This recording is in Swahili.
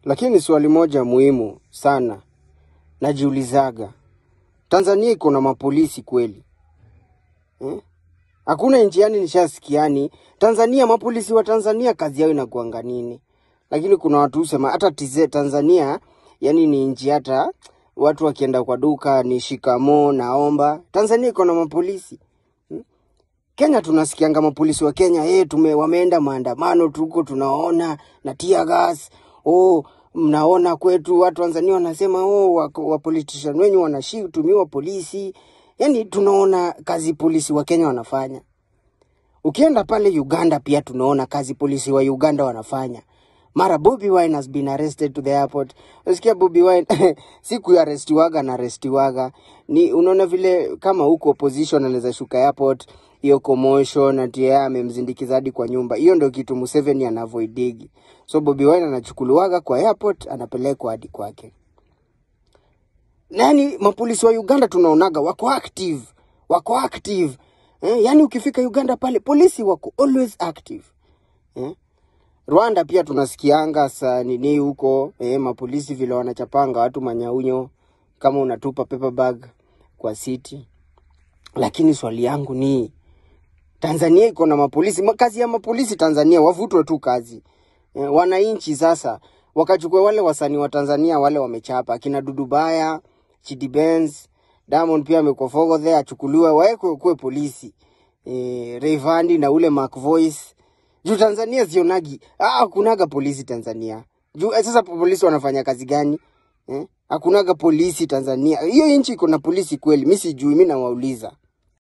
Lakini swali moja muhimu sana najiulizaga, Tanzania iko na mapolisi kweli eh? Hakuna nchi yani nishasikiani Tanzania, mapolisi wa Tanzania kazi yao inakuanga nini? Lakini kuna watu husema hata TZ Tanzania yani ni nchi hata watu wakienda kwa duka ni shikamo naomba. Tanzania iko na mapolisi Kenya tunasikianga mapolisi wa Kenya eh, tume wameenda maandamano tuko tunaona na tear gas. Oh, mnaona kwetu watu Tanzania wanasema oh, wako- wa politician wenyu wanashitumiwa polisi. Yaani tunaona kazi polisi wa Kenya wanafanya. Ukienda pale Uganda pia tunaona kazi polisi wa Uganda wanafanya. Mara Bobi Wine has been arrested to the airport. Unasikia Bobi Wine siku ya arestiwaga na arestiwaga. Ni unaona vile kama huko opposition anaweza shuka airport hiyo commotion ati yeye amemzindikiza hadi kwa nyumba. Hiyo ndio kitu Museveni anavoidigi. So Bobi Wine anachukuliwaga kwa airport anapelekwa hadi kwake. Nani mapolisi wa Uganda tunaonaga wako active, wako active. Eh, yani ukifika Uganda pale polisi wako always active. Eh? Rwanda pia tunasikianga sa nini huko eh, mapolisi vile wanachapanga watu manyaunyo kama unatupa paper bag kwa city. Lakini swali yangu ni Tanzania iko na mapolisi, Ma- kazi ya mapolisi Tanzania wavutwe tu kazi. Eh, wananchi sasa wakachukua wale wasanii wa Tanzania wale wamechapa akina Dudubaya, Chidi Benz, Diamond pia amekuwa fogodhe achukuliwe waekwe kuwe polisi. Eh, Rayvanny na ule Mac Voice. Juu Tanzania sionagi, ah kunaga polisi Tanzania. Juu eh, sasa polisi wanafanya kazi gani? Eh? Hakunaga polisi Tanzania. Hiyo nchi iko na polisi kweli? Mimi sijui, mimi nawauliza.